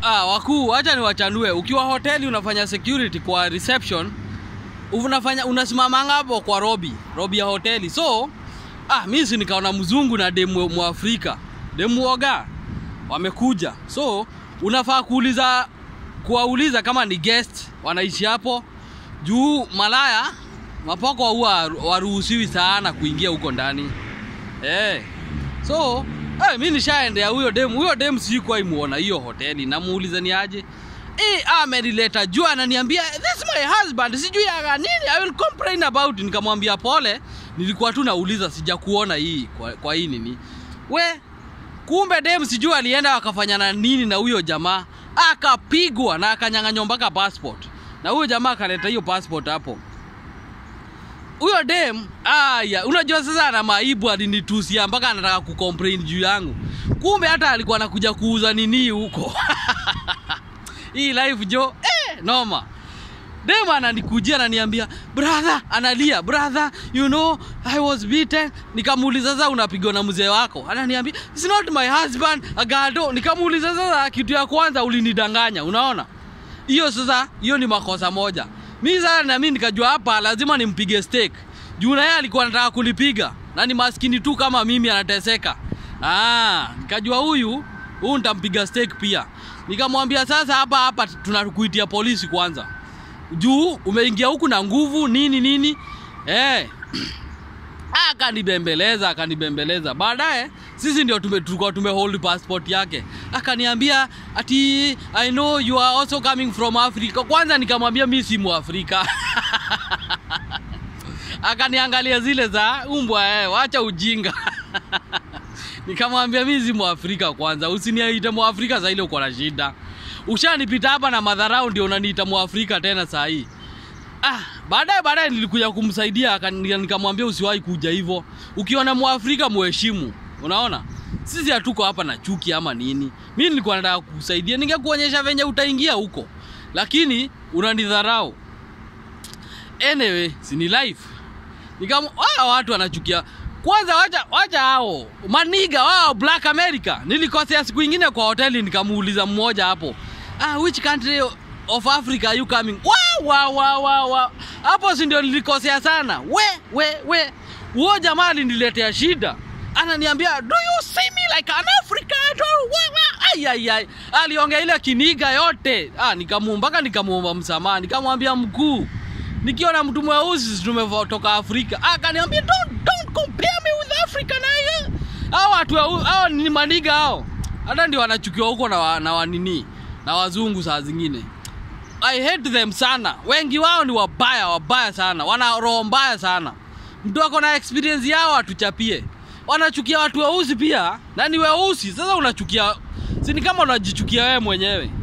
Ah, wakuu, acha niwachanue. Ukiwa hoteli unafanya security kwa reception, unafanya unasimamanga hapo kwa robi, robi ya hoteli. So, ah, mimi si nikaona mzungu na demu Mwafrika, demu oga wamekuja. So, unafaa kuuliza kuwauliza kama ni guest wanaishi hapo juu malaya mapoko huwa waruhusiwi sana kuingia huko ndani eh. So eh, mi nishaendea huyo demu, huyo demu sikuwahi muona hiyo hoteli, namuuliza ni aje eh, amenileta juu ananiambia this my husband, sijui aga nini, I will complain about. Nikamwambia pole, nilikuwa tu nauliza, sijakuona hii kwa, kwa hii nini we kumbe dem sijui alienda wakafanyana nini na huyo jamaa akapigwa na akanyang'anywa mpaka passport na huyo jamaa akaleta hiyo passport hapo huyo dem aya unajua sasa ana maibu alinitusia mpaka anataka kucomplain juu yangu kumbe hata alikuwa anakuja kuuza nini huko hii life jo eh, noma dem ananikujia ananiambia brother analia brother you know i was beaten nikamuuliza sasa unapigwa na mzee wako ananiambia it's not my husband agado nikamuuliza sasa kitu ya kwanza ulinidanganya unaona hiyo sasa hiyo ni makosa moja mi sasa na mimi nikajua hapa lazima nimpige steak juu na yeye alikuwa anataka kulipiga na ni maskini tu kama mimi anateseka ah nikajua huyu huyu nitampiga steak pia nikamwambia sasa hapa hapa tunakuitia polisi kwanza juu umeingia huku na nguvu nini nini eh akanibembeleza akanibembeleza baadaye sisi ndio tume, tulikuwa tumehold passport yake akaniambia ati i know you are also coming from africa kwanza nikamwambia mi si muafrika akaniangalia zile za umbwa eh, wacha ujinga nikamwambia mi si muafrika kwanza usiniite muafrika za ile uko na shida ushanipita hapa na madharau ndio unaniita muafrika tena saa hii ah, baadaye baadaye nilikuja kumsaidia akani- nikamwambia usiwahi kuja hivyo ukiona mwafrika muheshimu unaona sisi hatuko hapa na chuki ama nini mi nilikuwa nataka kusaidia ningekuonyesha venye utaingia huko lakini unanidharau anyway sini life nikam wao watu wanachukia kwanza wacha wacha hao maniga wao black america nilikosea siku ingine kwa hoteli nikamuuliza mmoja hapo ah, which country of africa are you coming wow, wow, wow, wow, wow. hapo si ndio nilikosea sana we we we huo jamaa aliniletea shida ananiambia do you see me like an african Ai, ai, ai. aliongea ile kiniga yote ah, nikamu mpaka nikamuomba msamaha nikamwambia mkuu nikiona mtu mweusi si tumetoka afrika akaniambia don't, don't compare me with africa na hiyo hao watu weu- hao ni maniga hao hata ndio wanachukiwa huko na, wa, na wanini na wazungu saa zingine i hate them sana wengi wao ni wabaya wabaya sana wana roho mbaya sana mtu ako na experience yao atuchapie wanachukia watu weusi pia na ni weusi sasa unachukia si ni kama unajichukia wewe mwenyewe